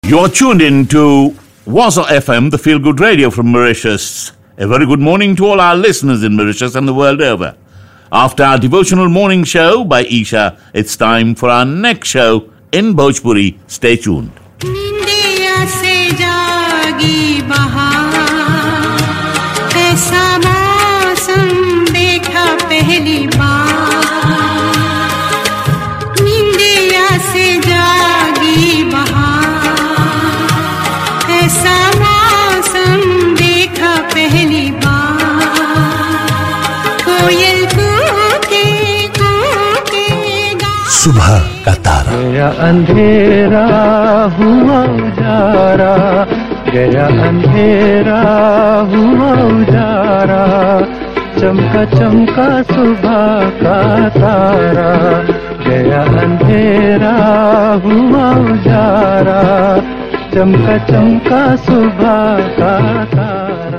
You're tuned in to Waza FM, the feel good radio from Mauritius. A very good morning to all our listeners in Mauritius and the world over. After our devotional morning show by Isha, it's time for our next show in Bhojpuri. Stay tuned. निंदिया से जागी बहार ऐसा मौसम देखा पहली बार निंदिया से जागी बहार ऐसा मौसम देखा पहली बार कोयल कूके कूके गा सुबह का तारा गया अंधेरा हुआ उजारा गया अंधेरा हुआ उजारा चमका चमका सुबह का तारा गया अंधेरा हुआ उजारा चमका चमका सुबह का तारा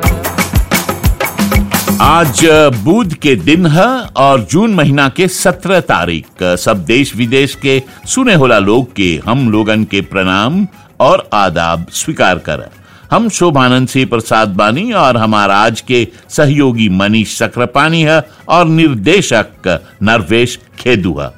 आज बुध के दिन है और जून महीना के सत्रह तारीख सब देश विदेश के सुने होला लोग के हम लोगन के प्रणाम और आदाब स्वीकार कर हम शोभानंद सिंह प्रसाद बानी और हमारा आज के सहयोगी मनीष सक्रापानी है और निर्देशक नरवेश खेदू है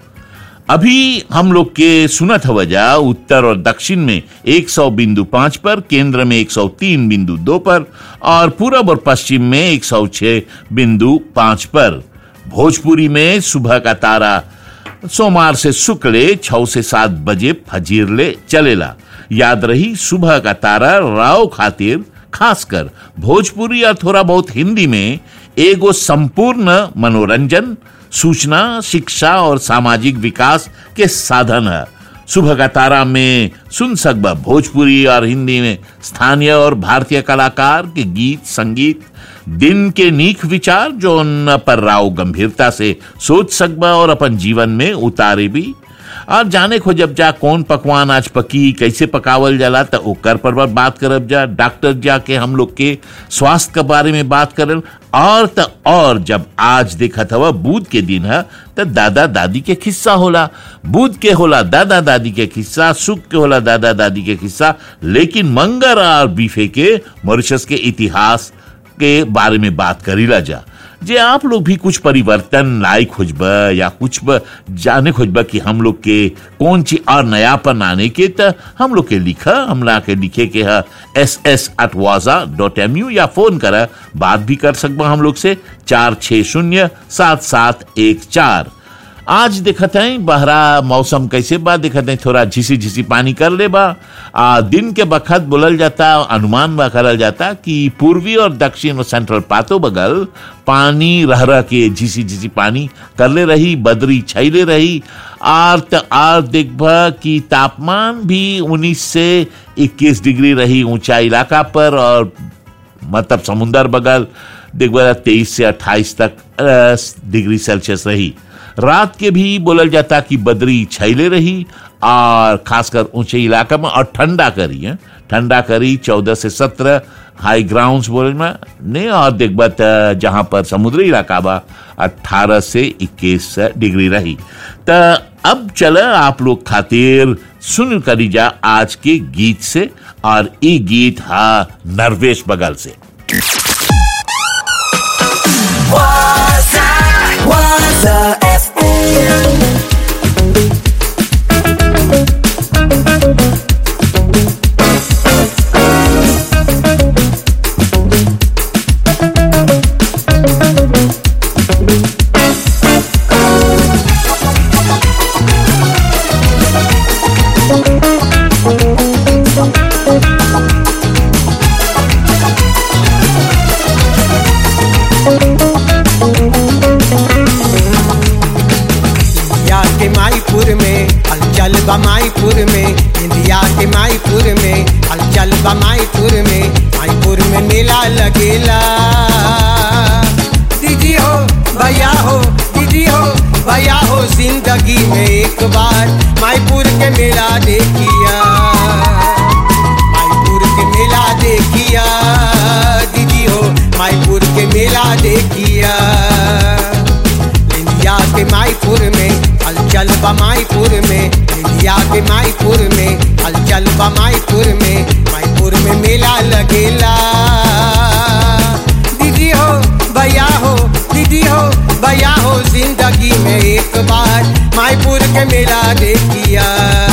अभी हम लोग के सुनत हवजा उत्तर और दक्षिण में 100 बिंदु पांच पर केंद्र में 103 बिंदु दो पर और पूरब और पश्चिम में 106 बिंदु पांच पर भोजपुरी में सुबह का तारा सोमवार से शुक्ले छह से सात बजे फजीरले चलेला याद रही सुबह का तारा राव खातिर खासकर भोजपुरी और थोड़ा बहुत हिंदी में एगो संपूर्ण मनोरंजन सूचना शिक्षा और सामाजिक विकास के साधन है सुबह का तारा में सुन सकबा भोजपुरी और हिंदी में स्थानीय और भारतीय कलाकार के गीत संगीत दिन के नीक विचार जो उन पर राव गंभीरता से सोच सकबा और अपन जीवन में उतारे भी और जाने खो जब जा कौन पकवान आज पकी कैसे पकावल जाला तो ओकर पर पर बात करब जा डॉक्टर जाके हम लोग के स्वास्थ्य के बारे में बात करल और त और जब आज देखत हवा बुध के दिन है तो दादा दादी के किस्सा होला बुध के होला दादा दादी के किस्सा सुख के होला दादा दादी के किस्सा लेकिन मंगर और बीफे के मॉरिशस के इतिहास के बारे में बात करीला जा जे आप लोग भी कुछ परिवर्तन लाई खोजबा या कुछ ब जाने खोजबा कि हम लोग के कौन चीज और नयापन आने के त हम लोग के लिखा हमला के लिखे के है S S at Waaja dot M U या फोन करा बात भी कर सकबा हम लोग से चार छः शून्य सात सात एक चार आज देखत हैं बहरा मौसम कैसे बा देखत हैं थोड़ा झिसी झिसी पानी कर ले बा आ, दिन के बखत बोलल जाता अनुमान बा करल जाता कि पूर्वी और दक्षिण और सेंट्रल पातो बगल पानी रह रह के झिसी झिसी पानी कर ले रही बदरी छैले रही आर त आर देखबा कि तापमान भी 19 से 21 डिग्री रही ऊंचा इलाका पर और मतलब समुंदर बगल देखबा तेईस से 28 तक अ, डिग्री सेल्सियस रही रात के भी बोलल जाता कि बदरी छैले रही और खासकर ऊंचे इलाका में और ठंडा करी है ठंडा करी चौदह से सत्रह हाई ग्राउंड्स बोले में ने और देखबा त जहां पर समुद्री इलाका बा अट्ठारह से इक्कीस डिग्री रही त अब चल आप लोग खातिर सुन करी जा आज के गीत से और ई गीत हा नरवेश बगल से Waza Waza FM इंडिया के माईपुर में हलचल बा माईपुर में इंडिया के माईपुर में हलचल बा माईपुर में माईपुर में मेला लगेला दीदी हो भैया हो दीदी हो भैया हो जिंदगी में एक बार माईपुर के मेला देखिया माईपुर के मेला देखिया दीदी हो माईपुर के मेला देखिया इंडिया के माईपुर में हलचल हलचल बा माईपुर में इंडिया के माईपुर में हलचल बा माईपुर में माईपुर में मेला लगेला दीदी हो भैया हो दीदी हो भैया हो जिंदगी में एक बार माईपुर के मेला देखिया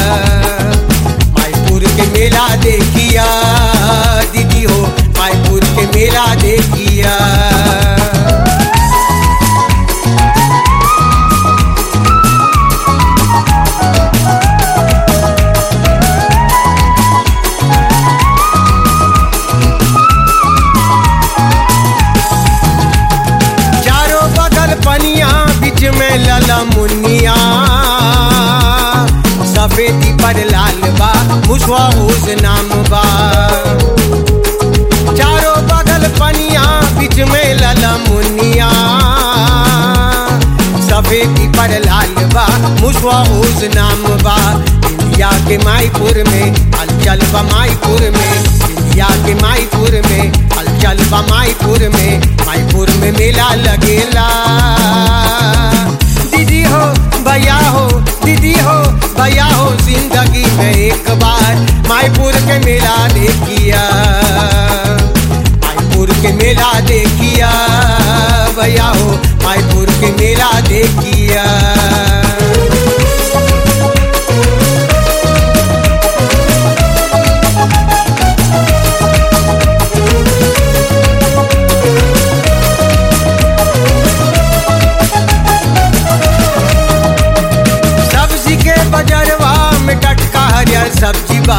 माईपुर के मेला देखिया दीदी हो माईपुर के मेला देखिया चारों बगल पनिया बीच में लला मुनिया सफेदी पर लाल बा मुसवा उस नाम बा चारों बगल पनिया बीच में लला मुनिया सफेदी पर लाल बा मुसवा उस नाम बा इंडिया के माईपुर में हलचल बा माईपुर में इंडिया के माईपुर में हलचल बा माईपुर में माईपुर में मेला लगेला दीदी हो भैया हो दीदी हो भैया हो जिंदगी में एक बार माईपुर के मेला देखिया माईपुर के मेला देखिया भैया हो माईपुर के मेला देखिया सब्जी के बजरवा में टटका हरियर सब्जी बा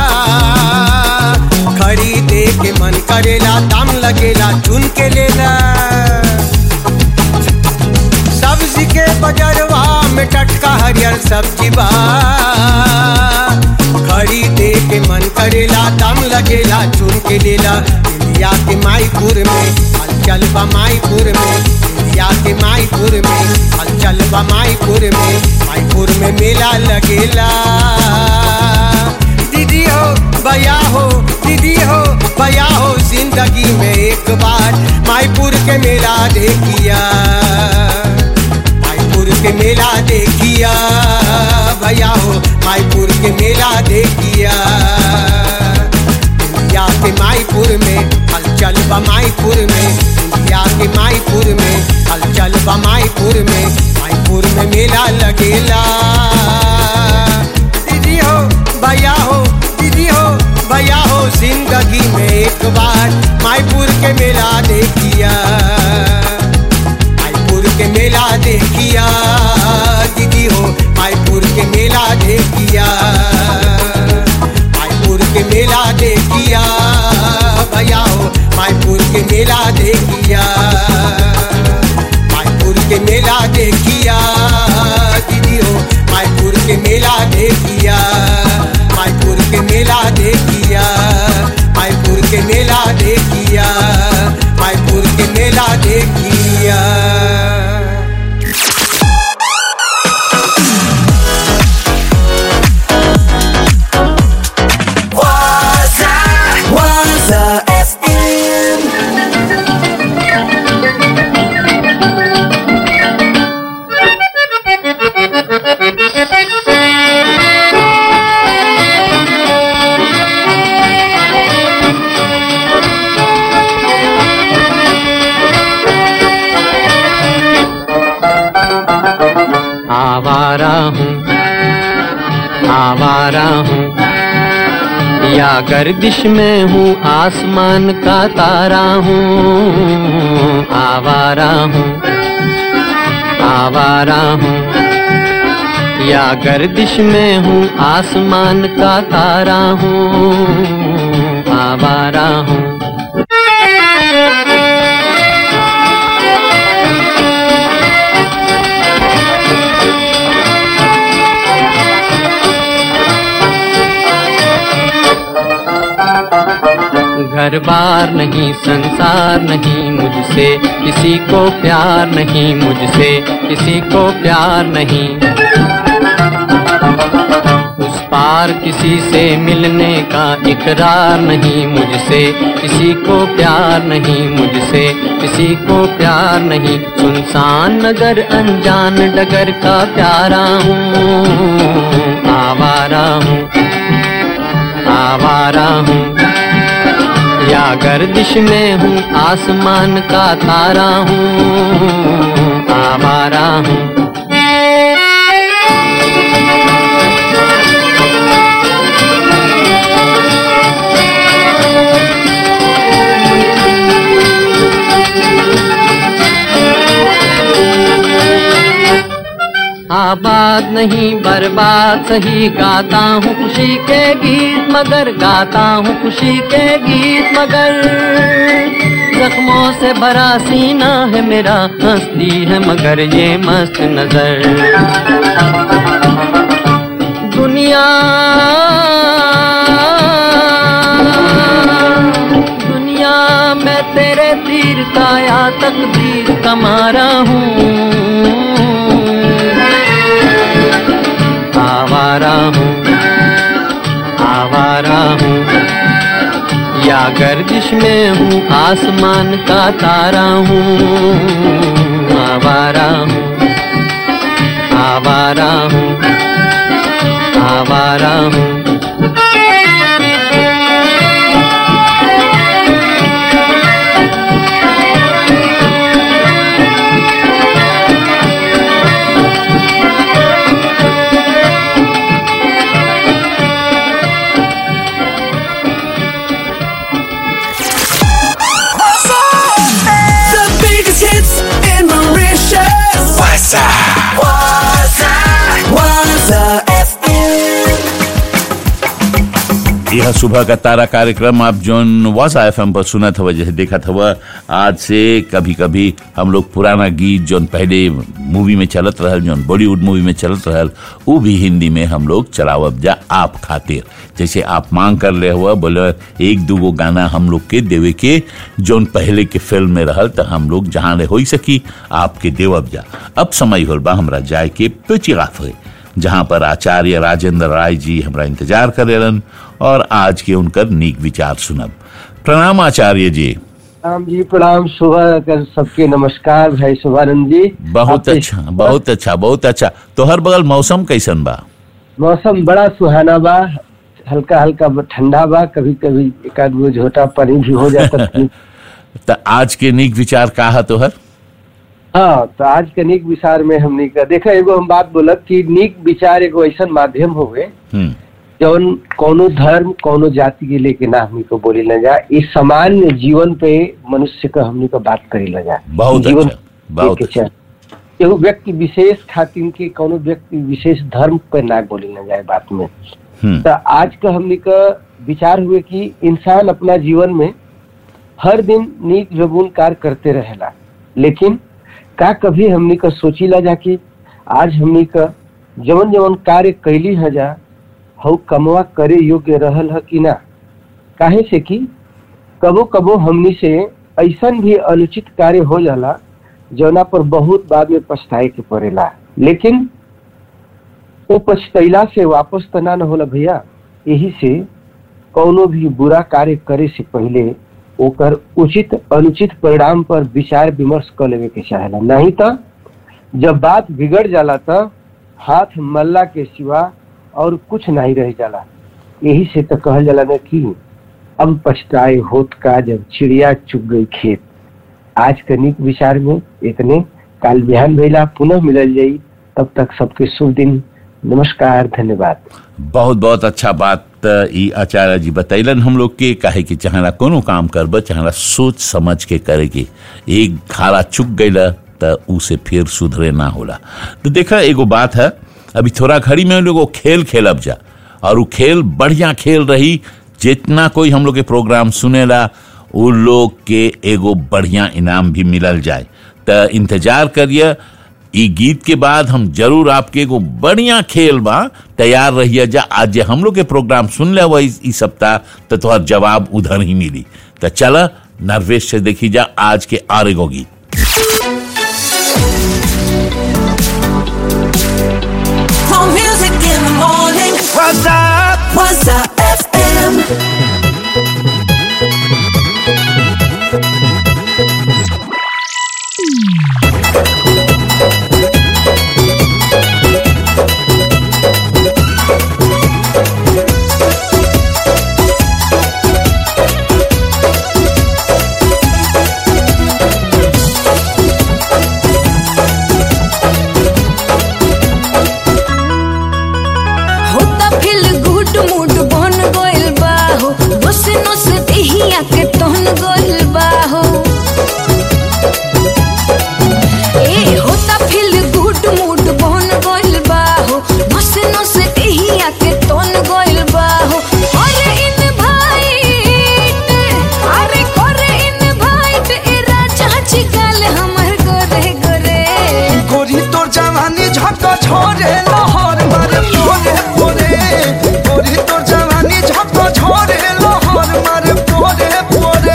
खरीदे के मन करेला दाम लगेला चुन के लेला सब्जी के बजरवा में टटका हरियर सब्जी बा खरीदे के मन करेला दाम लगेला चुन के लेला इंडिया के माईपुर में हलचल बा माईपुर में इंडिया के माईपुर में हलचल बा माईपुर में माईपुर में मेला लगेला दीदी हो भैया हो दीदी हो भैया हो जिंदगी में एक बार माईपुर के मेला देखिया माईपुर के मेला देखिया भैया हो माईपुर के मेला देखिया इंडिया के माईपुर में हलचल बा माईपुर में इंडिया के माईपुर में हलचल बा माईपुर में माईपुर में मेला लगेला दीदी हो भैया हो दीदी हो भैया हो जिंदगी में एक बार माईपुर के मेला देखिया माईपुर के मेला देखिया दीदी हो माईपुर के मेला देखिया माईपुर के मेला देखिया भैया हो माईपुर के मेला देखिया माईपुर के मेला देखिया दीदी हो माईपुर के मेला देखिया माईपुर के मेला देखिया माईपुर के मेला देखिया माईपुर के मेला देखिया Waza, Waza FM. आवारा हूँ आवारा हूँ या गर्दिश में हूँ आसमान का तारा हूँ आवारा हूँ आवारा हूँ या गर्दिश में हूँ आसमान का तारा हूँ आवारा हूँ घर बार नहीं संसार नहीं मुझसे किसी को प्यार नहीं मुझसे किसी को प्यार नहीं उस पार किसी से मिलने का इकरार नहीं मुझसे किसी को प्यार नहीं मुझसे किसी को प्यार नहीं सुनसान नगर अनजान डगर का प्यारा हूँ आवारा हूँ आवारा हूँ या गर्दिश में हूँ आसमान का तारा हूँ आवारा हूँ आबाद नहीं बर्बाद सही गाता हूँ खुशी के गीत मगर गाता हूँ खुशी के गीत मगर जख्मों से भरा सीना है मेरा हंसती है मगर ये मस्त नजर दुनिया दुनिया मैं तेरे तीर का या तकदीर कमारा हूँ आवारा हूँ आवारा हूँ या गर्दिश में हूँ आसमान का तारा हूँ आवारा हूँ आवारा हूँ आवारा हूँ The biggest hits in Mauritius. Waza. Waza. Waza FM. यह सुबह का तारा कार्यक्रम आप जोन वासा एफ पर सुना था जैसे देखा था आज से कभी कभी हम लोग पुराना गीत जोन पहले मूवी में चलत रहल जोन बॉलीवुड मूवी में चलत रहल वो भी हिंदी में हम लोग चलावब जा आप खातिर जैसे आप मांग कर ले हुआ बोले एक दूगो गाना हम लोग के देवे के जोन पहले के फिल्म में रहल तो हम लोग जहाँ ले हो सकी आपके देवब जा अब समय होल बा हमरा जाए के पेचिगाफ है जहाँ पर आचार्य राजेंद्र राय जी हमरा इंतजार करेलन और आज के उनकर नीक विचार सुनब प्रणाम आचार्य जी राम जी प्रणाम सुबह कर सबके नमस्कार भाई शुभानंद जी बहुत आपके अच्छा बहुत अच्छा बहुत अच्छा तो हर बगल मौसम कैसन बा मौसम बड़ा सुहाना बा हल्का हल्का ठंडा बा कभी कभी एक आध गो झोटा पानी भी हो जाता था तो आज के नीक विचार का है तोहर हाँ तो आज के नीक विचार में हमने का देखा एगो हम बात बोलब कि नीक विचार एगो ऐसा माध्यम हुए हम्म जौन कोनो धर्म कोनो जाति के लेके ना हमनी को बोली न जा इस सामान्य जीवन पे मनुष्य का हमनी को बात करी न जा बहुत जीवन अच्छा बहुत के अच्छा चाहे। एगो व्यक्ति विशेष खातिर के कोनो व्यक्ति विशेष धर्म पे ना बोली न जाए बात में हम्म तो आज का हमने का विचार हुए कि इंसान अपना जीवन में हर दिन नीक जबून कार्य करते रहेला लेकिन का कभी हमने का सोचीला जा कि आज हमने का जवन जवन कार्य कैली है जा हउ कमवा करे योग्य रहल है कि ना काहे से कि कबो कबो हमनी से ऐसन भी अनुचित कार्य हो जाला जौना पर बहुत बाद में पछताए के पड़ेला लेकिन वो पछतैला से वापस तो ना न होला भैया यही से कौनो भी बुरा कार्य करे से पहले ओकर उचित अनुचित परिणाम पर विचार विमर्श कर लेवे के चाहेला नहीं तो जब बात बिगड़ जाला तो हाथ मल्ला के सिवा और कुछ नहीं रह जाला यही से तो कहल जाला ना कि अब पछताए होत का जब चिड़िया चुग गई खेत आज के नीक विचार में इतने काल बिहान भैला पुनः मिलल जाई तब तक सबके शुभ दिन नमस्कार धन्यवाद बहुत बहुत अच्छा बात अ, ई आचार्य जी बतैलन हम लोग के काहे कि चाहना कोनो काम करब चाहना सोच समझ के करे के एक खाला चुक गईला त उसे फिर सुधरे ना होला तो देखा एगो बात है अभी थोड़ा घड़ी में लोग वो खेल खेलब जा और वो खेल बढ़िया खेल रही जितना कोई हम लोग के प्रोग्राम सुनेला वो लोग के एगो बढ़िया इनाम भी मिलल जाए त इंतजार करिए ई गीत के बाद हम जरूर आपके एगो बढ़िया खेल बा तैयार रहिए जा आज जे हम लोग के प्रोग्राम सुन ले इस, इस सप्ताह तो तोहर जवाब उधर ही मिली तो चल नर्वेश से देखी जा आज के और एगो गीत More music in the morning. Waza Waza FM होता फिल गुड मूड बन गइल बा हो नस नस देहिया के तहन गइल बा हो ए होता फिल गुड मूड बन गइल बा हो नस नस देहिया के तहन गइल बा हो अरे इन भाई अरे करे इन भाई ए राजा जी गाल हमर गोरे गोरे गोरी तोर जवानी झक छोरे लहर मारे पोरे पोरे गोरी तोर जवानी झक छोरे लहर मारे पोरे पोरे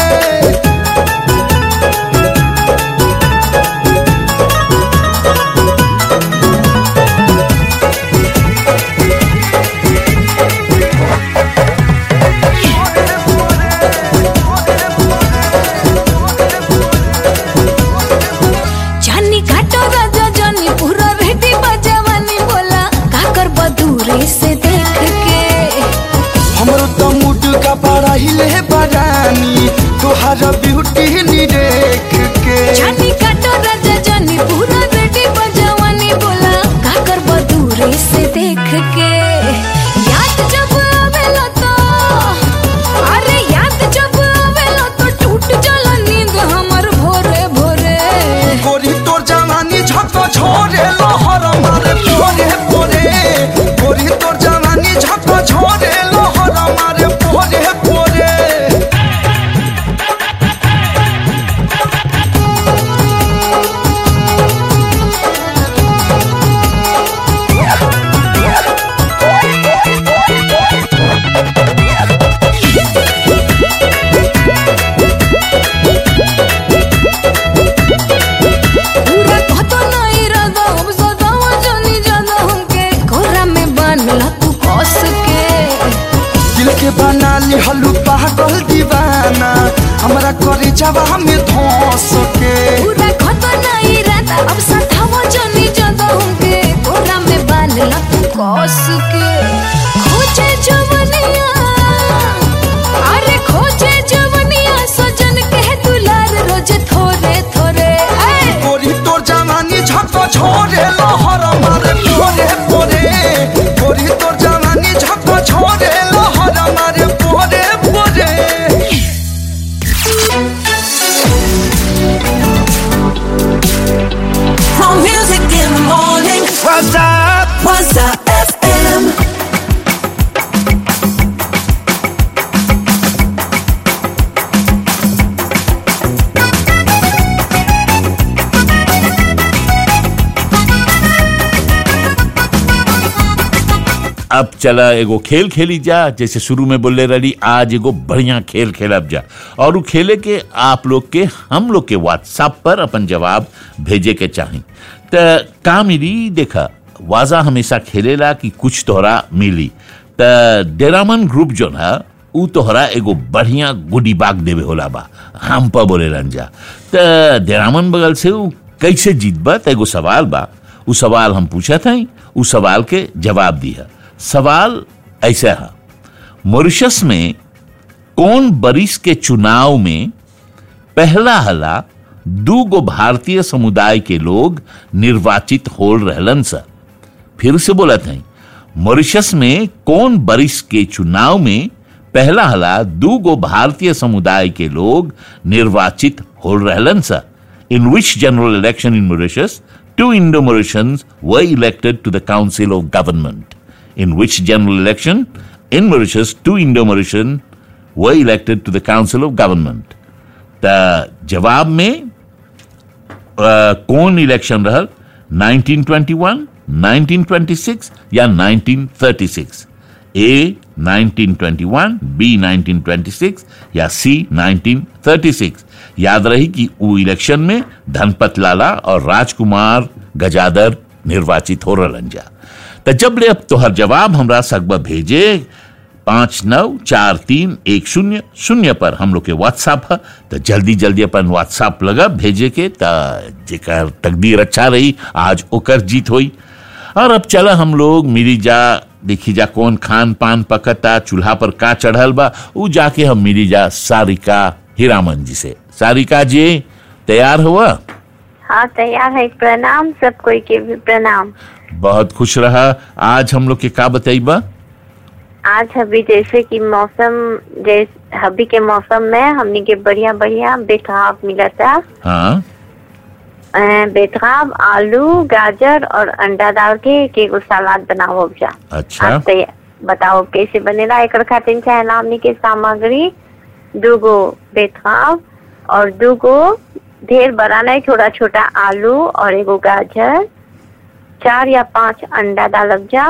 जानी घाटो राजा जानी पूरा रेडी बजवानी बोला का कर बदूरे से देख के हमरो तो मुड का बड़ा हिले बरानी तोहार ब्यूटी नी देख के जानी घाटो राजा जानी पूरा रेडी बजवानी बोला का कर बदूरे से देख के याद जब आवेला तो अरे याद जब आवेला तो टूट जाला नींद हमर भोरे भोरे गोरी तोर जवानी झक छोरे लहर मारे पोरे पोरे गोरी तोर जवानी झक छोरे लहर मारे पोरे पोरे पूरा कहतो नहीं रदा अब सदावा जानी जाना हमके कोरा में बांधला तू कस के दिल के बना ली हलू पागल दीवाना हमरा करे जवा में धोस के पूरा कहतो नहीं रदा अब सदावा जानी जाना हमके कोरा में बांधला तू कस के खोजे जवनिया अरे खोजे जवनिया सजन के दुलार रोज थोरे थोरे ऐ गोरी तोर जवानी झक छोरे लहर मारे पोरे पोरे गोरी तोर जवानी झक छोरे लहर मारे पोरे पोरे From music in the morning, Waza Waza FM. अब चला एगो खेल खेली जा जैसे शुरू में बोले रही आज एगो बढ़िया खेल खेलब जा और उ खेले के आप लोग के हम लोग के व्हाट्सएप पर अपन जवाब भेजे के चाही त का मिली देखा वाजा हमेशा खेलेला कि कुछ तोहरा मिली त डेरामन ग्रुप जो ना उ तोहरा एगो बढ़िया गुडी बाग देवे होला बा हम पर बोले रंजा त डेरामन बगल से उ कैसे जीतबा त एगो सवाल बा उ सवाल हम पूछत हई उ सवाल के जवाब दिया सवाल ऐसा है मॉरिशस में कौन बरिस के चुनाव में पहला हला दू गो भारतीय समुदाय के लोग निर्वाचित हो रहलन सा फिर से बोलत हैं मॉरिशस में कौन बरिस के चुनाव में पहला हला दू गो भारतीय समुदाय के लोग निर्वाचित हो रहलन सा in which general election in Mauritius two Indo-Mauritians were elected to the Council of Government. In which general election? In Mauritius, two Indo-Mauritian were elected to the Council of Government. त जवाब में अ, कौन इलेक्शन रहल 1921, 1926 या 1936 ए 1921 B 1926 या सी 1936 याद रही कि वो इलेक्शन में धनपत लाला और राजकुमार गजादर निर्वाचित हो रहलन जा तो जब ले अब तोहर जवाब हमरा सकबा भेजे पाँच नौ चार तीन एक शून्य शून्य पर हम लोग के व्हाट्सएप है तो जल्दी जल्दी अपन व्हाट्सएप लगा भेजे के ता जेकर तकदीर अच्छा रही आज ओकर जीत होई और अब चला हम लोग मिली जा देखी जा कौन खान पान पकता चूल्हा पर का चढ़ल बा उ जाके हम मिली जा सारिका हीरामन जी से सारिका जी तैयार हुआ हाँ तैयार है प्रणाम सब कोई के भी प्रणाम बहुत खुश रहा आज हम लोग के का बताइबा आज अभी जैसे कि मौसम जैसे अभी के मौसम में हमने के बढ़िया बढ़िया बेतराब मिला था हाँ अ, बेतराब आलू गाजर और अंडा डाल के एक एगो सलाद बनाओ जा अच्छा आप तैयार बताओ कैसे बनेला एक खातिर चाहेला हमने के सामग्री दूगो बेतराब और दूगो ढेर बड़ा नहीं छोटा छोटा आलू और एगो गाजर चार या पांच अंडा डालब जा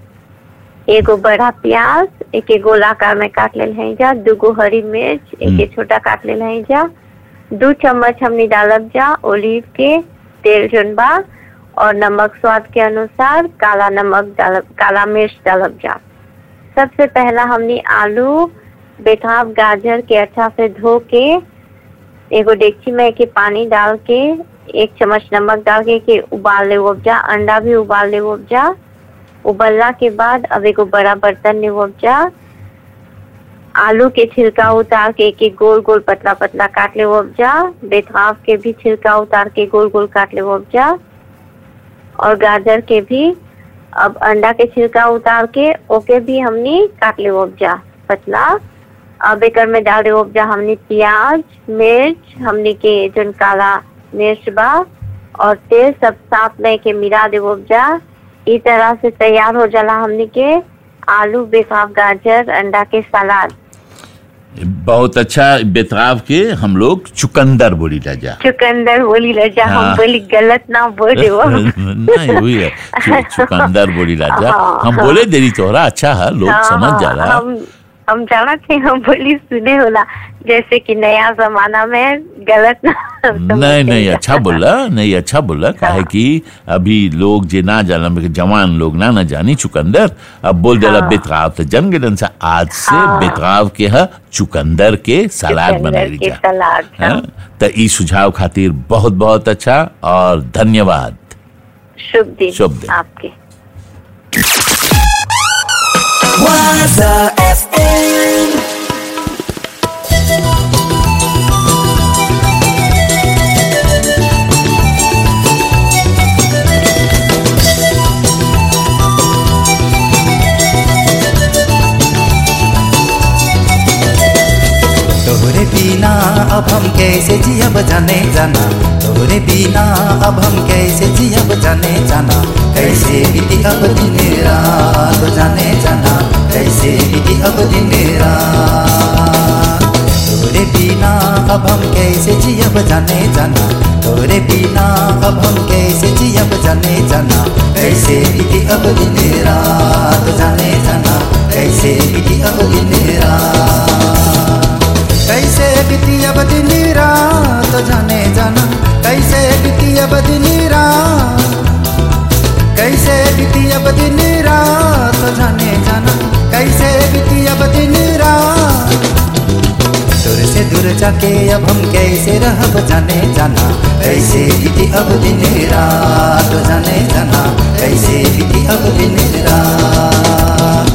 एगो बड़ा प्याज एक एक गोलाकार में काट लेल है जा दूगो हरी मिर्च एक एक छोटा काट लेल है जा दू चम्मच हमने डालब जा ओलिव के तेल जोन बा और नमक स्वाद के अनुसार काला नमक डालब काला मिर्च डालब जा सबसे पहला हमने आलू बेताब गाजर के अच्छा से धो के एगो डेगची में के पानी डाल के एक चम्मच नमक डाल के, के उबाल ले उपजा अंडा भी उबाल ले उपजा उबलला के बाद अब एगो बड़ा बर्तन में उपजा आलू के छिलका उतार के एक एक गोल गोल पतला पतला काट ले उपजा बेताब के भी छिलका उतार के गोल गोल काट ले उपजा और गाजर के भी अब अंडा के छिलका उतार के ओके भी हमनी काट ले उपजा पतला अब एकर में डाल दे उपजा हमनी प्याज मिर्च हमनी के जोन काला मिर्च बा और तेल सब साथ में के मिला दे उपजा ई तरह से तैयार हो जाला हमनी के आलू बेसाब गाजर अंडा के सलाद बहुत अच्छा बेतराब के हम लोग चुकंदर बोली जा चुकंदर बोली रजा हाँ। हम बोली गलत ना बोले वो नहीं हुई है चु- चुकंदर बोली राजा हाँ, हम हाँ। बोले देरी तोहरा अच्छा है लोग हाँ, समझ हाँ, जा रहा हम हम जाना थे हम बोली सुने होला जैसे कि नया जमाना में गलत ना नहीं नहीं अच्छा बोला नहीं अच्छा बोला काहे कि अभी लोग जे ना जाना जवान लोग ना ना जानी चुकंदर अब बोल देला बेतराव तो जन गेलन से आज से हाँ। बेतराव के है चुकंदर के सलाद चुकंदर बनाई के जा सलाद हाँ। हाँ? तो ई सुझाव खातिर बहुत बहुत अच्छा और धन्यवाद शुभ दिन शुभ दिन। आपके Waza FM. तोहरे बिना अब हम कैसे जियब जाने जाना तोहरे बिना अब हम कैसे जियब जाने जाना कैसे बीती अब दिन रात जाने जाना कैसे बीती अब दिन रात तोहरे बिना अब हम कैसे जियब जाने जाना तोहरे बिना अब हम कैसे जियब जाने जाना कैसे बीती अब दिन रात जाने जाना कैसे बीती अब दिन रात कैसे बीती अब दिन रात जाने जाना कैसे बीती अब दिन रात कैसे बीती अब दिन रात जाने जाना कैसे बीती अब दिन रात दूर से दूर जाके अब हम कैसे रहब जाने जाना कैसे बीती अब दिन रात जाने जाना कैसे बीती अब दिन रात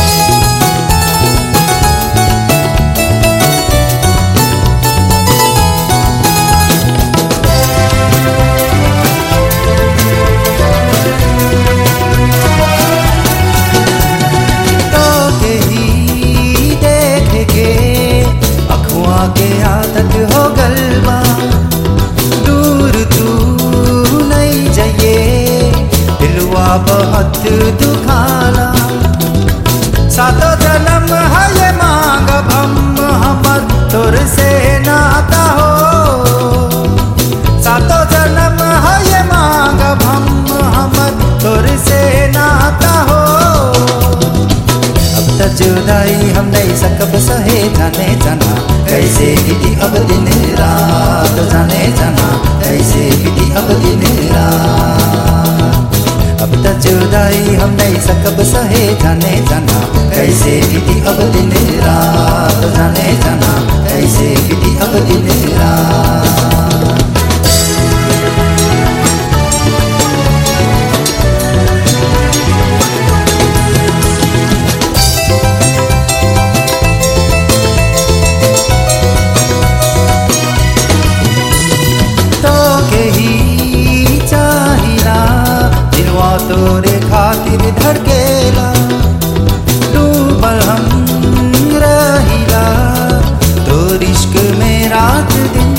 तो के ही देख के अखुआ के आदत हो गलबा दूर तू नहीं जाइए दिलवा बहुत दुखाला सातो जन्म है ये मांग हम हमर तोर से नाता हो सातो जन्म है ये मांग हम हमर तोर से नाता हो अब तक जुदाई हम नहीं सकब सहे जाने जाना कैसे बीती अब दिन रात जाने जाना कैसे बीती अब दिन रात अब तो जुदाई हम नहीं सकब सहे जाने जाना कैसे बीती अब दिन रात जाने जाना कैसे बीती अब दिन रात तो के ही चाहिला दिलवा तोरे खातिर धड़केला डूबल हम रहिला तो इश्क में रात दिन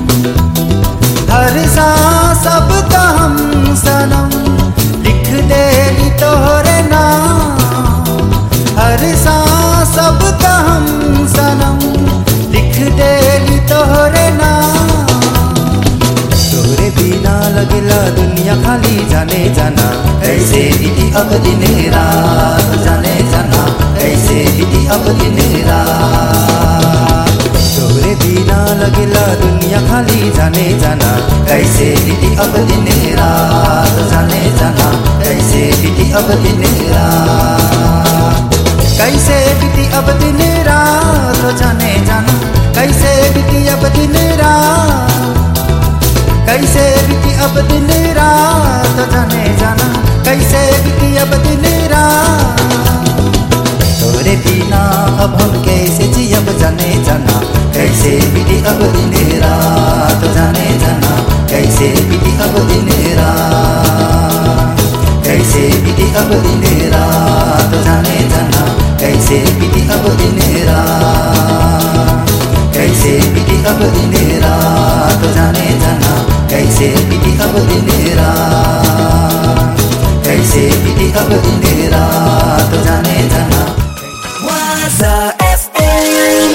हर सा सब का हम सनम लिख देली तोहरे नाम हर सा सब का हम सनम लिख देली तोहरे नाम तोरे बिना लगला दुनिया खाली जाने जाना कैसे बीती अब दिन रात जाने जाना कैसे बीती अब दिन रात तोरे बिना लगला दुनिया खाली जाने जाना कैसे बीती अब दिन रात जाने जाना कैसे बीती अब दिन रात कैसे बीती अब दिन रात जाने जाना कैसे बीती अब दिन रात कैसे बीती अब दिन रात जाने जाना कैसे बीती अब दिन रात तोरे बिना अब हम कैसे जियब जाने जाना कैसे बीती अब दिन रात जाने जाना कैसे बीती अब दिन रात कैसे बीती अब दिन रात जाने जाना कैसे बीती अब दिन रात कैसे बीती अब दिन रात जाने जाना कैसे बीती अब दिन रात कैसे बीती अब दिन रात जाने जाना Waza FM.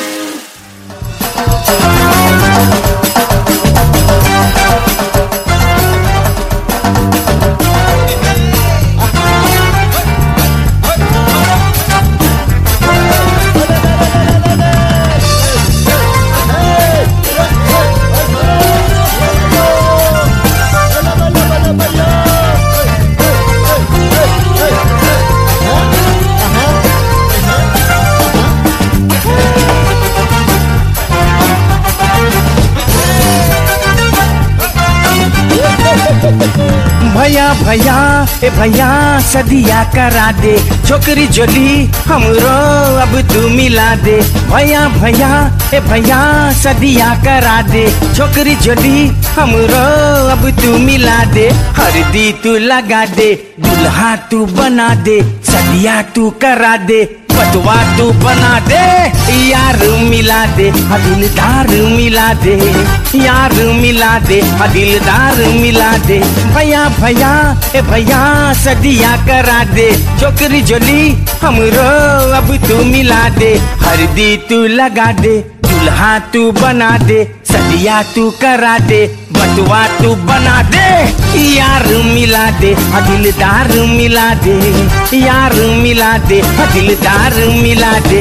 भैया भैया ए भैया सदिया करा दे छोकरी जोली हमरो अब तू मिला दे भैया भैया ए भैया सदिया करा दे छोकरी जोली हमरो अब तू मिला दे हरदी तू लगा दे दुल्हा तू बना दे सदिया तू करा दे बटवा तू बना दे यार मिला दे हाँ दिलदार मिला दे यार मिला दे हाँ दिलदार मिला दे भैया भैया ए भैया सदिया करा दे छोकरी जोली हमरो अब तू मिला दे हरदी तू लगा दे दुल्हा तू बना दे सदिया तू करा दे बटवा तू बना दे यार मिला दे हाँ दिलदार मिला दे यार मिला दे हाँ दिलदार मिला दे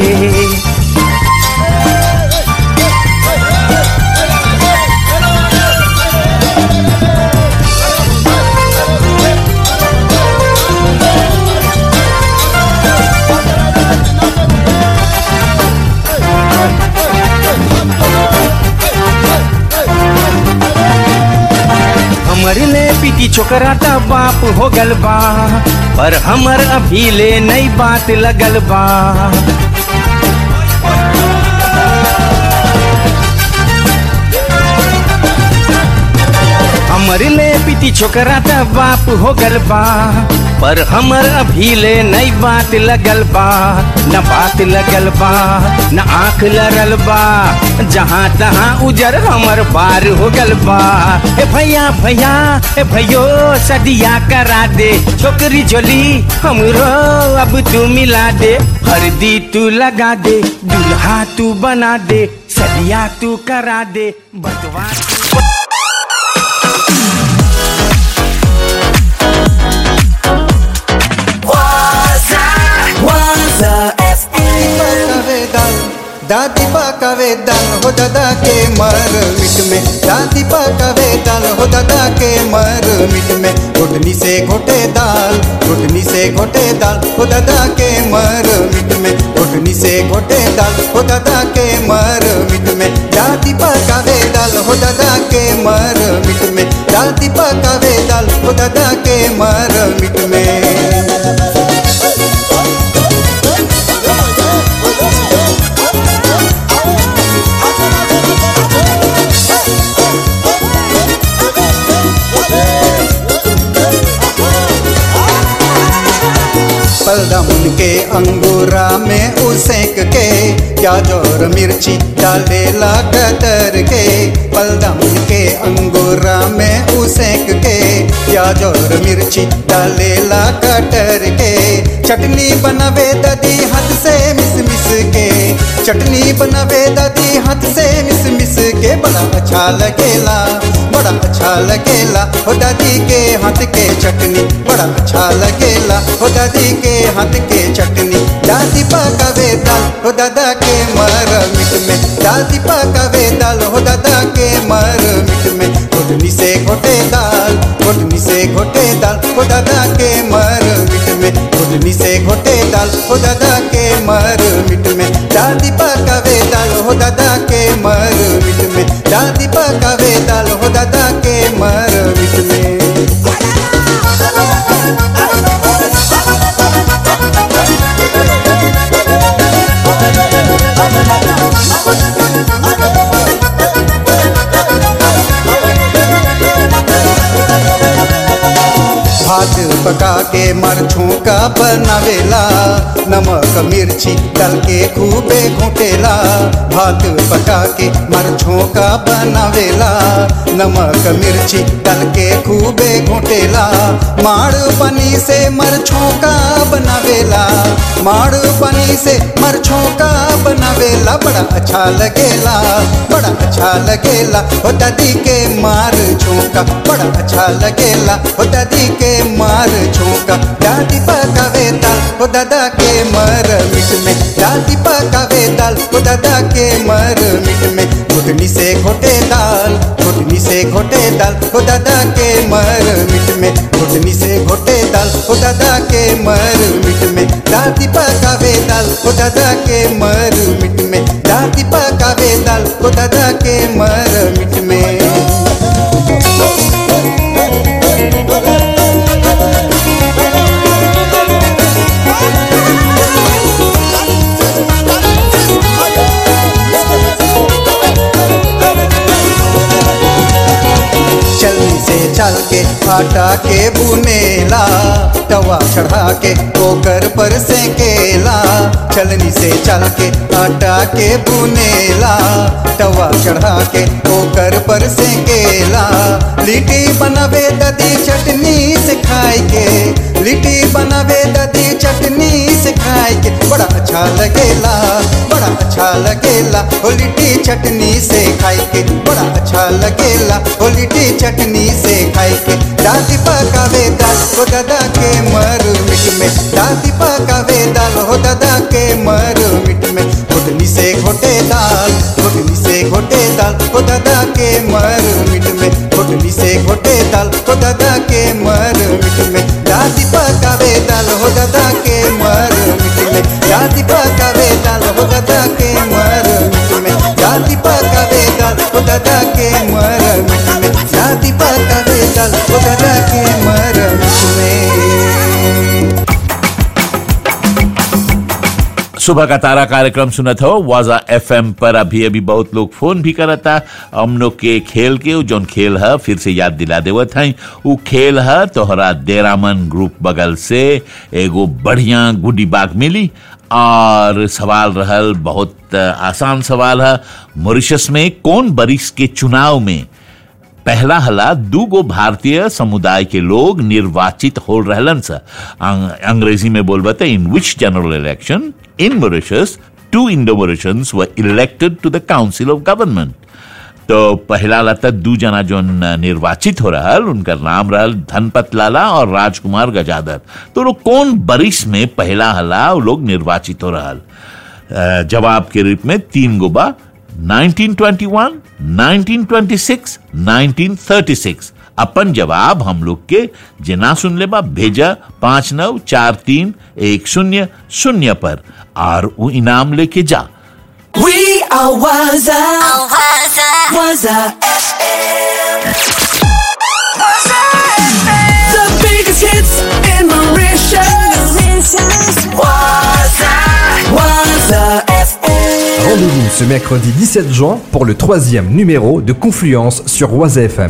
हमर ले पीटी छोकरा त बाप हो गल बा पर हमर अभी ले नई बात लगल बा हमर ले पीटी छोकरा त बाप हो गल बा पर हमर अभी ले नई बात लगल बा न बात लगल बा न आंख लड़ल बा जहाँ तहाँ उजर हमर पार हो गल बा ए भैया भैया ए भैयो सदिया करा दे छोकरी जोली हमरो अब तू मिला दे हरदी तू लगा दे दुल्हा तू बना दे सदिया तू करा दे बटवा Waza, Waza FM. बतावे गाल दादी पकावे दाल हो दादा के मर मिट में दादी पकावे दाल हो दादा के मर मिट में घुटनी से घोटे दाल घुटनी से घोटे दाल हो दादा के मर मिट में घुटनी से घोटे दाल हो दादा के मर मिट में दादी पकावे दाल हो दादा के मर मिट में दादी पकावे दाल हो दादा के मर मिट में पलदम के अंगूरा में उसेक के प्याज और मिर्ची डालेला कतर के पलदम के अंगूरा में उसेक के प्याज और मिर्ची डालेला कटर के चटनी बनावे दादी हाथ से मिस मिस के चटनी बनावे दादी हाथ से मिस मिस के बड़ा अच्छा लगेला बड़ा अच्छा लगेला हो दादी के हाथ के चटनी बड़ा अच्छा लगेला हो दादी के हाथ के चटनी दादी पकावे दाल हो दादा के मर मिट में दादी पकावे दाल हो दादा के मर मिट में घुटनी से घोटे दाल घुटनी से घोटे दाल हो दादा के मर मिट में घुटनी से घोटे दाल हो दादा के मर मिट में दादी पकावे दाल हो दादा के मर मिट में दादी पकावे दाल हो दादा के मर मिट में भात पका के मरछों का बनावेला नमक मिर्ची डाल के खूबे घोटेला भात पका के मरछों का बनावेला नमक मिर्ची डाल के खूबे घोटेला माड़ पनी से मरछों का बनावेला माड़ पनी से मरछों का बनावेला बड़ा अच्छा लगेला बड़ा अच्छा लगेला हो दादी के मार झोंका बड़ा अच्छा लगेला हो दादी के मार झोंका दादी पकावे दाल हो दादा के मर मिट में दादी पकावे दाल हो दादा के मर मिट में घुटनी से घोटे दाल घुटनी से घोटे दाल हो दादा के मर मिट में घुटनी से घोटे दाल हो दादा के मर मिट में दादी पकावे दाल हो दादा के मर मिट में दादी पकावे दाल हो दादा के मर मिट में चलनी से चल के आटा के बुनेला तवा चढ़ा के ओकर पर सेकेला चलनी से चल के आटा के बुनेला तवा चढ़ा के ओकर पर सेकेला लिट्टी बनावे ददी चटनी से खाए के लिट्टी बनावे ददी चटनी से खाए के बड़ा अच्छा लगेला बड़ा अच्छा लगेला हो लिट्टी चटनी से खाए के बड़ा अच्छा लगेला हो लिट्टी चटनी से खाए के दादी पकावे दाल हो दादा के मर मिट में दादी पकावे दाल हो दादा के मर मिट में घुटनी से घोटे दाल घुटनी से घोटे दाल हो दादा के मर मिट में घुटनी से घोटे दाल हो दादा के मर मिट में दादी पकावे दाल हो दादा के मर मिट में दादी पकावे दाल हो दादा के मर मिट में दादी पकावे दाल हो दादा के मर मिट में दादी पकावे दाल हो दादा के मर मिट में सुबह का तारा कार्यक्रम सुनत हो वाजा एफएम पर अभी अभी बहुत लोग फोन भी करता हम लोग के खेल के उ जौन खेल है फिर से याद दिला देवत है उ खेल है तोहरा देरामन ग्रुप बगल से एगो बढ़िया गुडी बाग मिली और सवाल रहल बहुत आसान सवाल है मॉरिशस में कौन बरिस के चुनाव में पहला हला दूगो भारतीय समुदाय के लोग निर्वाचित हो रहलन सा अंग, अंग्रेजी में बोलबते in which general election in Mauritius two Indo Mauritians were elected to the council of government तो पहला लता दू जना जो निर्वाचित हो रहा उनका नाम रहल धनपत लाला और राजकुमार गजादर तो लोग कौन बरिस में पहला हला वो लोग निर्वाचित हो रहा अ, जवाब के रूप में तीन गो बा 1921, 1926, 1936 अपन जवाब हम लोग के जना सुन ले बा भेजा पांच नौ चार तीन एक शून्य शून्य पर और वो इनाम लेके जा We are Waza. Waza FM. The biggest hits in Mauritius. Waza. Waza FM. Rendez-vous ce mercredi 17 juin pour le troisième numéro de Confluence sur Oise FM.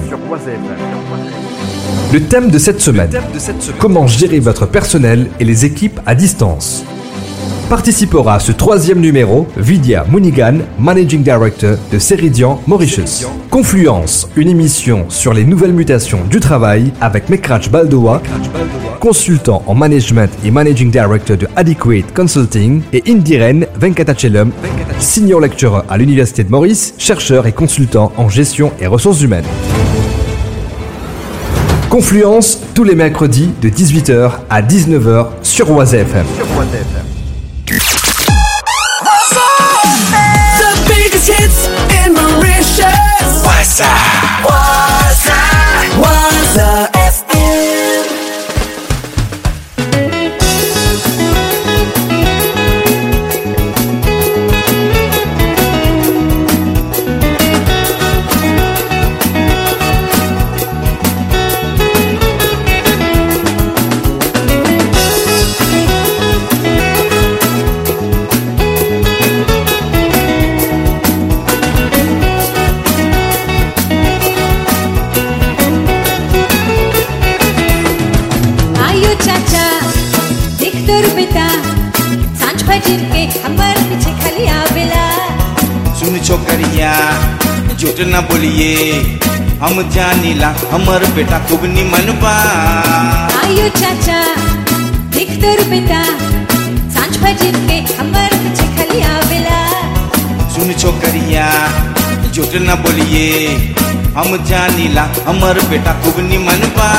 Le thème de cette semaine, comment gérer votre personnel et les équipes à distance. Participera à ce troisième numéro Vidya Munigan, Managing Director de Ceridian Mauritius. Confluence, une émission sur les nouvelles mutations du travail avec Mekrach Baldoa, consultant en management et Managing Director de Adequate Consulting, et Indiren Venkatachelum, senior lecturer à l'Université de Maurice, chercheur et consultant en gestion et ressources humaines. Confluence tous les mercredis de 18h à 19h sur Oise FM. The biggest hits in Mauritius. Waza. Waza. Waza FM. आयो चाचा देख तोर बेटा सांझ भजन के हमर पीछे खाली आवेला सुन छोकरिया झूठ न बोलिए हम जानीला हमर बेटा खूब निमन बा आयो चाचा देख तोर बेटा सांझ भजन के हमर पीछे खाली आवेला सुन छोकरिया झूठ न बोलिए हम जानीला हमर बेटा खूब निमन बा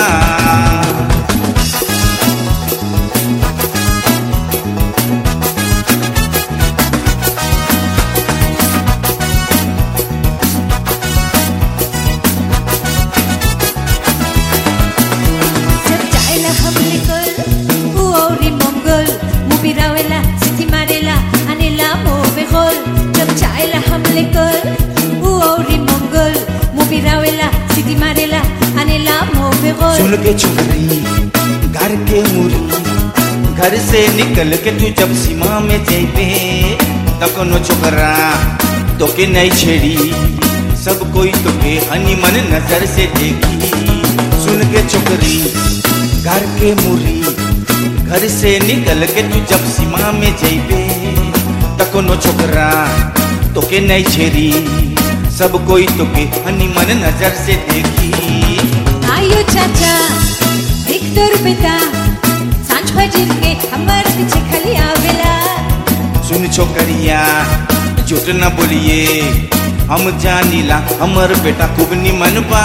जब जायला हमले कल उ औरी मंगल मुबी रावेला सिटी मारेला अनेला मोवे गोल जब जायला हमले कल उ औरी मंगल मुबी रावेला सिटी मारेला अनेला मोवे गोल सुन के छोकरी घर के मुरी घर से निकल के तू जब सीमा में जेबे त कोनो छोकरा तोके नहीं छेड़ी सब कोई तोके हनी मन नजर से देखी सुन के छोकरी घर के मुरी घर से निकल के तू जब सीमा में जेबे त कोनो छोकरा तोके नहीं छेड़ी सब कोई तोके हनी मन नजर से देखी आयो चाचा देख तोर बेटा सांझ भजन के हमर पीछे खाली आवेला सुन छोकरिया झूठ न बोलिए हम जानीला हमर बेटा खूब निमन बा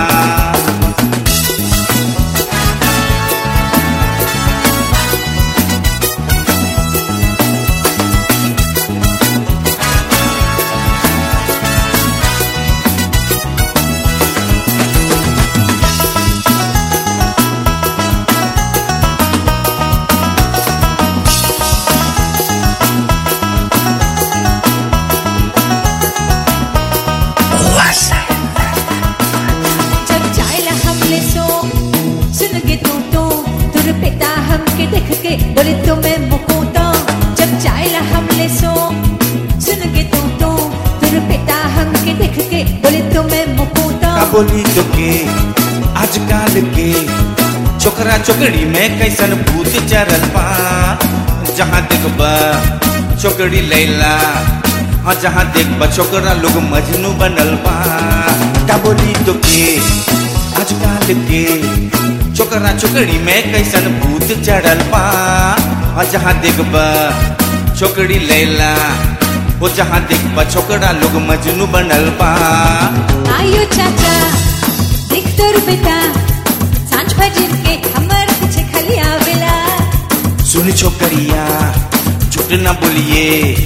जब जायला हमले सो सुन के तू तो तुर पिता हमके देख के बोले तो मैं मुकुता जब जायला हमले सो सुन के तू तो तुर पिता हमके देख के बोले तो मैं मुकुता का बोली तो के आजकल के छोकरा छोकरी में कैसन भूत चरल बा जहाँ देखबा छोकरी लैला हाँ जहाँ देखबा छोकरा लोग मजनू बनल बा का बोली तो के आजकल के छोकरा छोकरी में कैसन भूत चढ़ल बा हाँ जहाँ देखबा छोकरी लैला वो जहाँ देखबा छोकरा लोग मजनू बनल बा आयो चाचा देख तोर बेटा सांझ भजन के हमर पीछे खाली आवेला सुन छोकरिया झूठ न बोलिए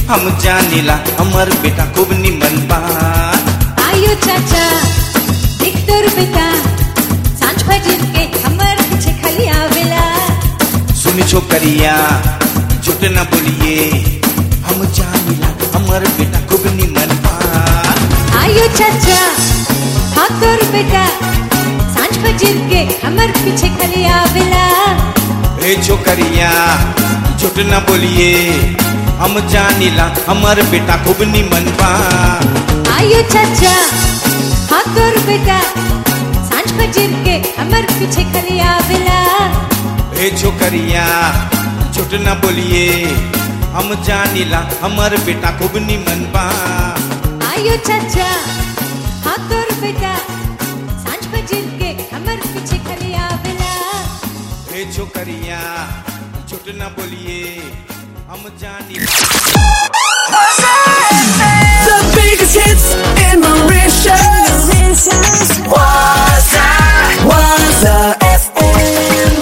हम जानिला हमर बेटा खूब निमन बा आयो चाचा देख तोर बेटा सांझ भजन के हमर पीछे खाली आवेला सुन छोकरिया झूठ न बोलिए हम जानिला हमर बेटा खूब निमन बा आयो चाचा हाँ तोर बेटा सांझ भजन के हमर पीछे खाली आवेला ए छोकरिया झूठ न बोलिए हम जानिला हमर बेटा खूब निमन बा आयो चाचा हाँ तोर बेटा सांझ भजन के हमर पीछे खाली आवेला ए छोकरिया झूठ न बोलिए हम जानिला हमर बेटा खूब निमन बा आयो चाचा हाँ तोर बेटा सांझ भजन के हमर पीछे खाली आवेला ए छोकरिया झूठ न बोलिए हम जानिला The biggest hits in Mauritius. Waza, Waza FM.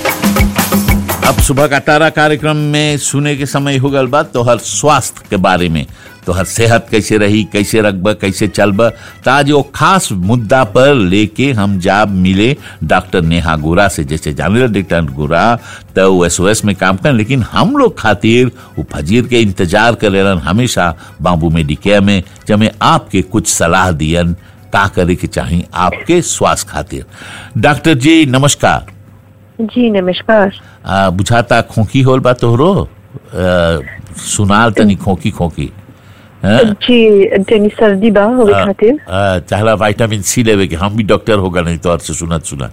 अब सुबह का तारा कार्यक्रम में सुने के समय हो गल बा तोहर स्वास्थ्य के बारे में तोहर सेहत कैसे रही कैसे रखब कैसे चलब ताज वो खास मुद्दा पर लेके हम जाब मिले डॉक्टर नेहा गोरा से जैसे जाने डॉक्टर गोरा तो वो एस में काम कर लेकिन हम लोग खातिर वो फजीर के इंतजार करेलन हमेशा बाबू मेडिकेयर में जब आपके कुछ सलाह दियन का करे के चाहिए आपके स्वास्थ्य खातिर डॉक्टर जी नमस्कार जी नमस्कार आ, बुझाता खोखी होल बा तोहरो आ, सुनाल तनी खोखी खोखी हैं? जी तनी सर्दी बा होवे आ, खातिर आ, चाहला विटामिन सी लेवे के हम भी डॉक्टर होगा नहीं तो से सुनत सुना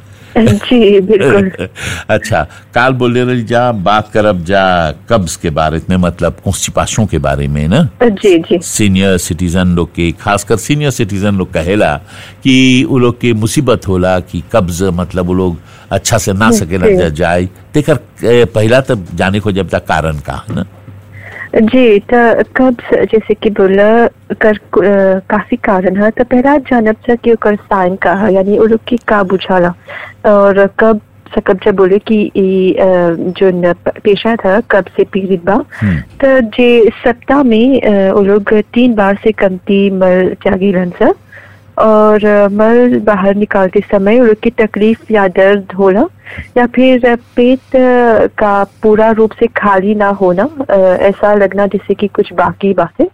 जी बिल्कुल अच्छा काल बोले रही जा बात करब जा कब्ज के बारे में मतलब कॉन्स्टिपेशन के बारे में ना जी जी सीनियर सिटीजन लोग के खासकर सीनियर सिटीजन लोग कहेला कि वो लोग के मुसीबत होला कि कब्ज मतलब वो लोग अच्छा से ना सकेला जी। जा जाए तेकर ए, पहला तब जाने को जब तक कारण का है ना जी तो कब्ज जैसे कि बोला कर अ, काफी कारण है तो पहला जानब से कि ओकर साइन का है यानी वो लोग की का बुझाला और कब से कब जब बोले कि ई अ, जो न पेशा था कब से पीड़ित बा तो जे सप्ताह में अ, वो लोग तीन बार से कमती मल त्यागेलन से और अ, मल बाहर निकालते समय उन लोग की तकलीफ या दर्द होला या फिर अ, पेट अ, का पूरा रूप से खाली ना होना अ, ऐसा लगना जैसे कि कुछ बाकी बातें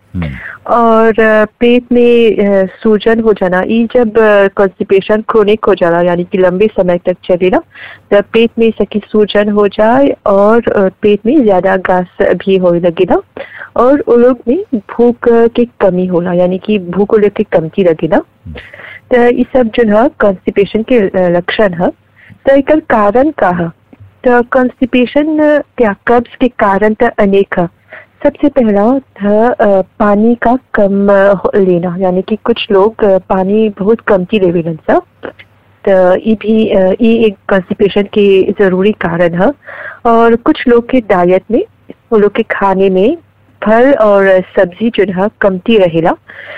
और अ, पेट में अ, सूजन हो जाना ये जब कॉन्स्टिपेशन क्रोनिक हो जाना यानी कि लंबे समय तक चलेगा जब पेट में सकी सूजन हो जाए और अ, पेट में ज्यादा गैस भी होने लगेगा और उन लोग में भूख की कमी होला यानी कि भूख को लेके कमती लगेगा तो ये सब जो है कॉन्स्टिपेशन के अ, लक्षण है तो एकर कारण का है तो कॉन्स्टिपेशन क्या कब्ज के कारण तो अनेक है सबसे पहला था अ, पानी का कम अ, हो- लेना यानी कि कुछ लोग अ, पानी बहुत कमती लेवेलन सा तो ये भी अ, ये एक कॉन्स्टिपेशन के जरूरी कारण है और कुछ लोग के डाइट में वो लोग के खाने में फल और सब्जी जो है कमती रहेला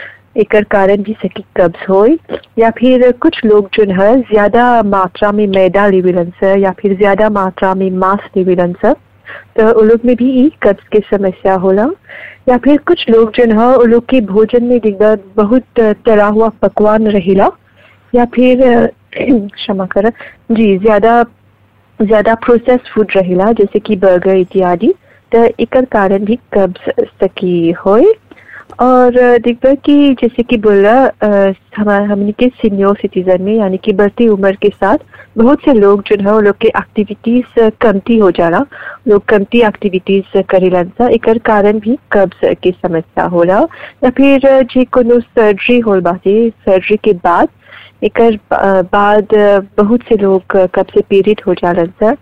एकर कारण भी सकी कब्ज होए या फिर कुछ लोग जो है ज्यादा मात्रा में मैदा लेवेलन से या फिर ज्यादा मात्रा में मांस लेवेलन से तो उन लोग में भी ई कब्ज के समस्या होला या फिर कुछ लोग जो है उन लोग के भोजन में दिखदा बहुत तला हुआ पकवान रहेला या फिर अ, क्षमा कर जी ज्यादा ज्यादा प्रोसेस फूड रहेला जैसे कि बर्गर इत्यादि तो एकर कारण भी कब्ज सकी होए और अ, देखबा कि जैसे कि बोला अ, हमारे हमने के सीनियर सिटीजन में यानी कि बढ़ती उम्र के साथ बहुत से लोग जो है वो लोग के एक्टिविटीज कमती हो जाला लोग कमती एक्टिविटीज करेलन सा एकर कारण भी कब्ज की समस्या होला या फिर अ, जे कोनो सर्जरी होल बाटे सर्जरी के बाद एकर अ, बाद अ, बहुत से लोग अ, कब्ज से पीड़ित हो जालन सा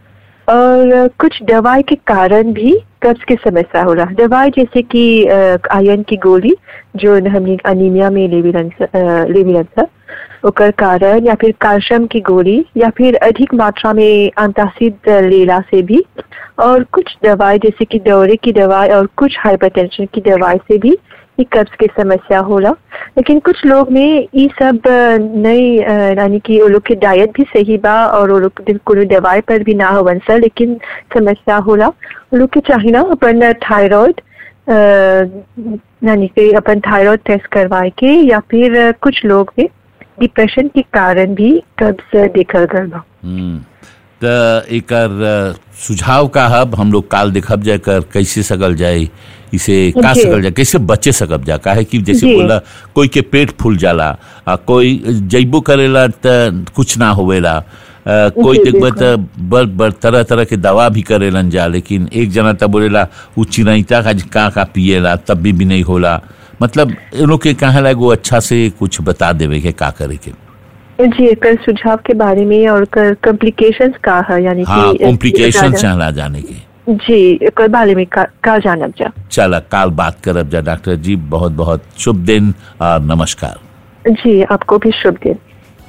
और अ, कुछ दवाई के कारण भी कब्ज की समस्या होला दवाई जैसे कि आयरन की गोली जो हमने अनीमिया में लेविलन लेविलन सा ओकर कारण या फिर कैल्शियम की गोली या फिर अधिक मात्रा में एंटासिड लेला से भी और कुछ दवाई जैसे कि दौरे की दवाई और कुछ हाइपरटेंशन की दवाई से भी ये कब्ज की समस्या होला लेकिन कुछ लोग में ये सब अ, नहीं अ, यानी कि वो लोग के डाइट भी सही बा और वो लोग दिन कोनो दवाई पर भी ना होवन सर लेकिन समस्या होला वो लोग के चाहिए ना अपन थायराइड यानी कि अपन थायराइड टेस्ट करवाए के या फिर अ, कुछ लोग में डिप्रेशन के कारण भी कब्ज देखल गल बा हम्म, त एकर अ, सुझाव का हब हम लोग काल देखब जाए कर कैसे सकल जाए इसे का जी। सकल जाए कैसे बचे सकब जा काहे कि जैसे जी। बोला कोई के पेट फूल जाला आ कोई जैबो करेला त कुछ ना होवेला आ, कोई जी, देखबा बिल्कुल। त बड़ बड़ तरह तरह के दवा भी करेलन जा लेकिन एक जना त बोलेला उ चिरैता का का का पिएला तब भी, भी नहीं होला मतलब इन लोग के कहे ला एगो अच्छा से कुछ बता देवे के का करे के जी एकर सुझाव के बारे में और कॉम्प्लिकेशंस का है यानी हाँ कि कॉम्प्लिकेशन ज्यादा- चाहला जाने के जी एकर बारे में का, का जानब जा चला काल बात करब जा डॉक्टर जी बहुत बहुत शुभ दिन और नमस्कार जी आपको भी शुभ दिन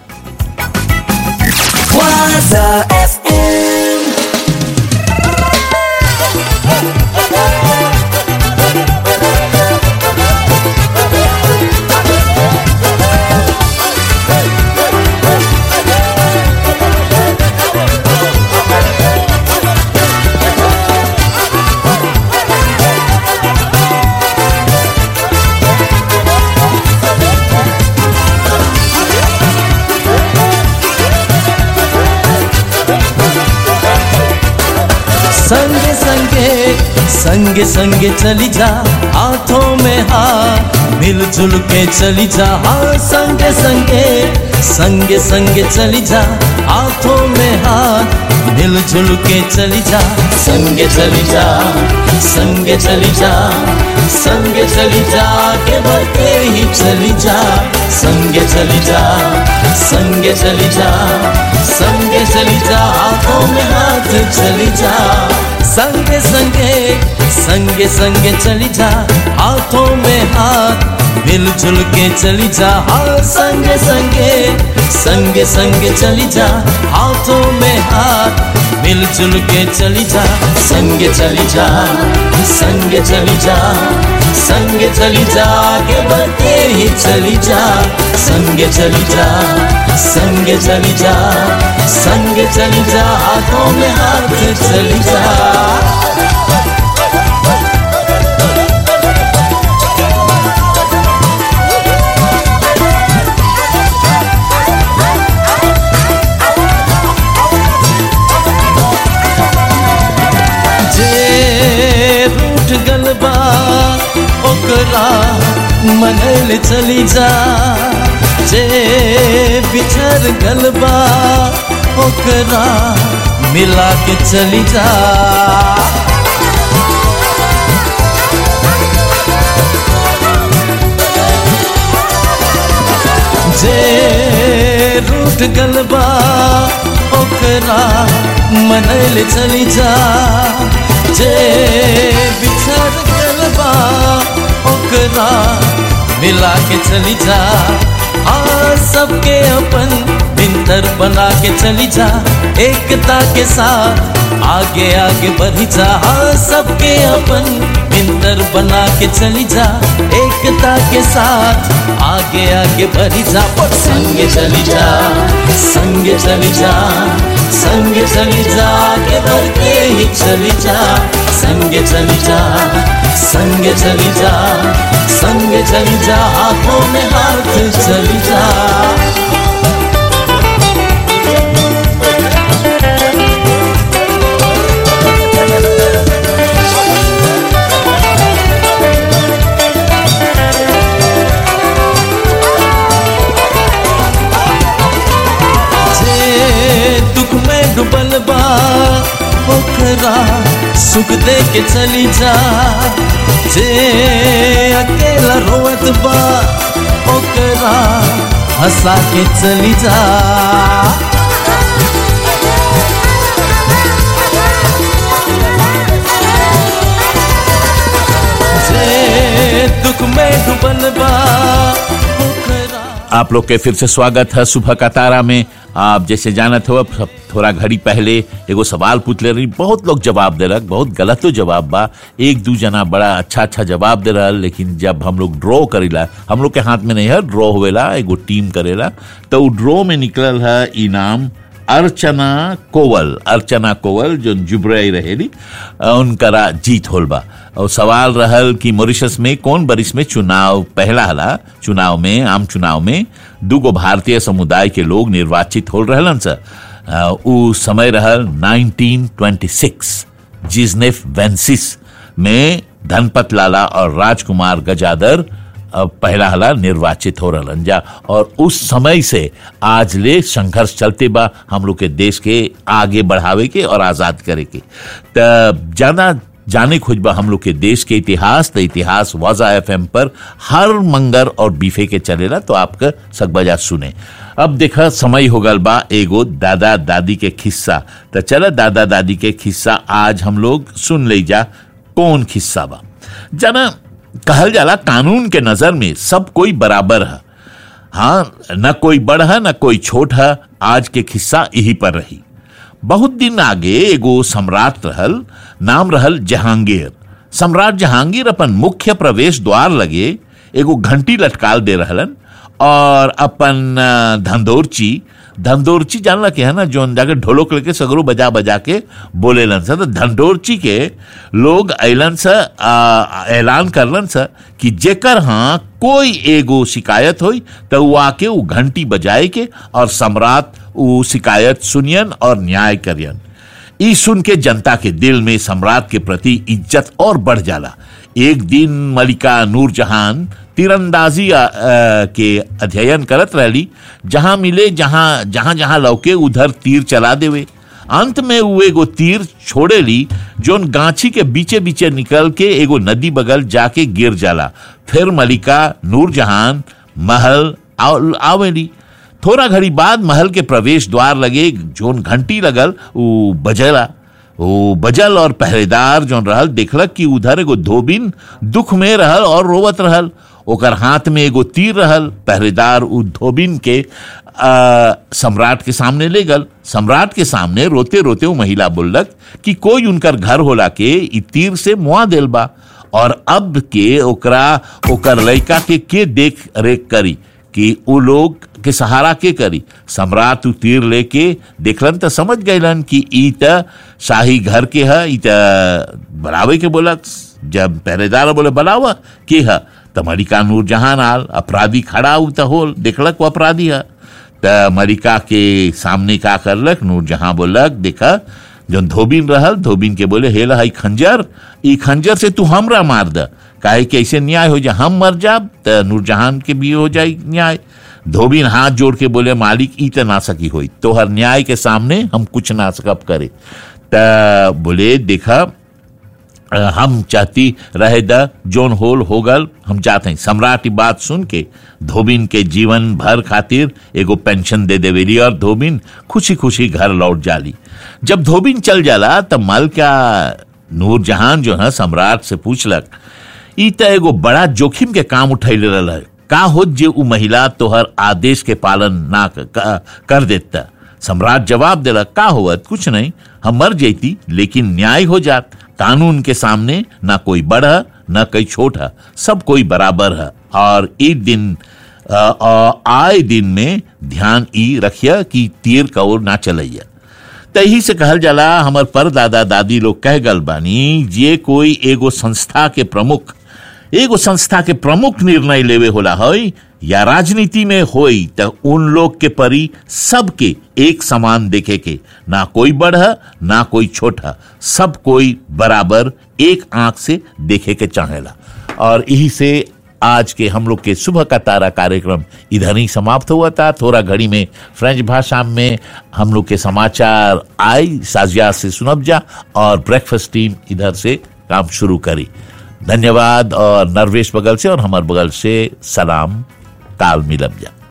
Waza FM. संगे संगे संगे संगे चली जा हाथों में हाथ मिलजुल के चली जा हाँ संगे संगे संगे संगे चली जा हाथों में हाथ मिलजुल के चली जा संगे चली जा संगे चली जा संगे चली जा के बढ़ते ही चली जा संगे चली जा संगे चली जा संगे चली जा हाथों में हाथ चली जा संगे संगे संगे संगे चली जा हाथों में हाथ मिलजुल के चली जा हाँ संगे संगे संगे संगे चली जा हाथों में हाथ मिलजुल के चली जा संगे चली जा संगे चली जा संगे चली जा आगे बढ़ते ही चली जा संगे चली जा संगे चली जा संगे चली जा हाथों में हाथ चली जा जे रूठ गलबा ओकरा मनल चली जा जे बिछड़ गलबा ओकरा मिला के चली जा जे रूठ गलबा ओकरा मनल चली जा जे बिछड़ गलबा ओकरा मिला के चली जा हाँ सबके अपन बिंतर बना के चली जा एकता के साथ आगे आगे बढ़ी जा हाँ सबके अपन बिंतर बना के चली जा एकता के साथ आगे आगे बढ़ी जा पर संगे चली जा संगे चली जा संगे चली जा आगे बढ़ते ही चली जा संगे चली जा संगे चली जा संगे चली जा हाथों में हाथ चली जा जे दुख में डूबल बा ओकरा सुख दे के चली जा जे अकेला रोवत बा ओकरा हंसा के चली जा जे दुख में डूबल बा आप लोग के फिर से स्वागत है सुबह का तारा में आप जैसे जानत हो अब थोड़ा घड़ी पहले एगो सवाल पूछ ले रही बहुत लोग जवाब दे रहा बहुत गलत तो जवाब बा एक दू जना बड़ा अच्छा अच्छा जवाब दे रहा लेकिन जब हम लोग ड्रॉ करेला हम लोग के हाथ में नहीं है ड्रॉ होवेला एगो टीम करेला तो उ ड्रॉ में निकलल है इनाम अर्चना कोवल अर्चना कोवल जो जुबरई रहेली अ, उनकरा जीत होल बा और सवाल रहल कि मॉरिशस में कौन बरिस में चुनाव पहला हला चुनाव में आम चुनाव में दूगो भारतीय समुदाय के लोग निर्वाचित हो रहलन सर अ, उ समय रहल 1926 जिजनेफ वेंसिस में धनपत लाला और राजकुमार गजादर अ, पहला हला निर्वाचित हो रहलन जा और उस समय से आज ले संघर्ष चलते बा हम लोग के देश के आगे बढ़ावे के और आजाद करे के त ज्यादा जाने खोजबा हम लोग के देश के इतिहास तो इतिहास वाजा एफ पर हर मंगर और बीफे के चलेला तो आपका सकबजा सुने अब देखा समय हो गल बा एगो दादा दादी के खिस्सा तो चला दादा दादी के खिस्सा आज हम लोग सुन ले जा कौन खिस्सा बा जाना कहल जाला कानून के नजर में सब कोई बराबर है हाँ न कोई बड़ है न कोई छोट है आज के खिस्सा यही पर रही बहुत दिन आगे एगो सम्राट रहल नाम रहल जहांगीर सम्राट जहांगीर अपन मुख्य प्रवेश द्वार लगे एगो घंटी लटकाल दे रहलन और अपन अ, धंधोरची धंधोरची जानला के है ना जोन जाके ढोलक लेके सगरो बजा बजा के बोलेलन सा तो धंधोरची के लोग ऐलन सा अ, ऐलान करलन सा कि जेकर हाँ कोई एगो शिकायत होई तो वो आके वो घंटी बजाए के और सम्राट वो शिकायत सुनियन और न्याय करियन ई सुन के जनता के दिल में सम्राट के प्रति इज्जत और बढ़ जाला एक दिन मलिका नूरजहान तीरंदाजी अ, अ, के अध्ययन करत रहली जहां मिले जहां जहां जहां लौके उधर तीर चला देवे अंत में वो एगो तीर छोड़े ली जोन गांची के बीचे बीचे निकल के एगो नदी बगल जाके गिर जाला फिर मलिका नूरजहान महल आव- आवेली थोड़ा घड़ी बाद महल के प्रवेश द्वार लगे जोन घंटी लगल उ बजला वो बजल और पहरेदार जोन रहल देखलक कि उधर एगो धोबिन दुख में रहल और रोवत रहल ओकर हाथ में एगो तीर रहल पहरेदार उ धोबिन के आ, सम्राट के सामने ले गल सम्राट के सामने रोते रोते वो महिला बोललक कि कोई उनकर घर होला के इ तीर से मुआ देल बा और अब के ओकरा ओकर लड़का के के देख रेख करी कि उ लोग के सहारा के करी सम्राट उ तीर लेके देखलन त समझ गईलन कि ई त शाही घर के है ई त बनावे के बोला जब पहरेदार बोले बनावा के है त मलिका नूरजहान आल अपराधी खड़ा उ त होल देखलक वो अपराधी है त मलिका के सामने का करलक नूरजहां बोलक देखा जो धोबिन रहल धोबिन के बोले हेला हई खंजर ई खंजर से तू हमरा मार द काहे कि ऐसे न्याय हो जा हम मर जाब त नूरजहान के भी हो जाई न्याय धोबिन हाथ जोड़ के बोले मालिक ई त ना सकी होई तोहर न्याय के सामने हम कुछ ना सकब करे त बोले देखा अ, हम चाहती रहे द जोन होल हो गल हम चाहते हैं सम्राट की बात सुन के धोबिन के जीवन भर खातिर एगो पेंशन दे देवेली और धोबिन खुशी खुशी घर लौट जाली जब धोबिन चल जाला तब मलका नूरजहान जो है सम्राट से पूछलक ई त एगो बड़ा जोखिम के काम उठैले रहल है का होत जे उ महिला तोहर आदेश के पालन ना क- क- कर देता सम्राट जवाब दिला का होवत कुछ नहीं हम मर जैती लेकिन न्याय हो जात कानून के सामने ना कोई बड़ है ना कोई छोट है सब कोई बराबर है और एक दिन अ, अ, आए दिन में ध्यान ई रखिया कि तीर कौर ना चलैया तही से कहल जाला हमर पर दादा दादी लोग कह गल बानी जे कोई एगो संस्था के प्रमुख एगो संस्था के प्रमुख निर्णय लेवे होला होई या राजनीति में होई त उन लोग के परी सबके एक समान देखे के ना कोई बड़ है ना कोई छोट है सब कोई बराबर एक आंख से देखे के चाहेला और यही से आज के हम लोग के सुबह का तारा कार्यक्रम इधर ही समाप्त हुआ था थोड़ा घड़ी में फ्रेंच भाषा में हम लोग के समाचार आई साजिया से सुनब जा और ब्रेकफास्ट टीम इधर से काम शुरू करी धन्यवाद और नरवेश बगल से और हमार बगल से सलाम काल मिलब जा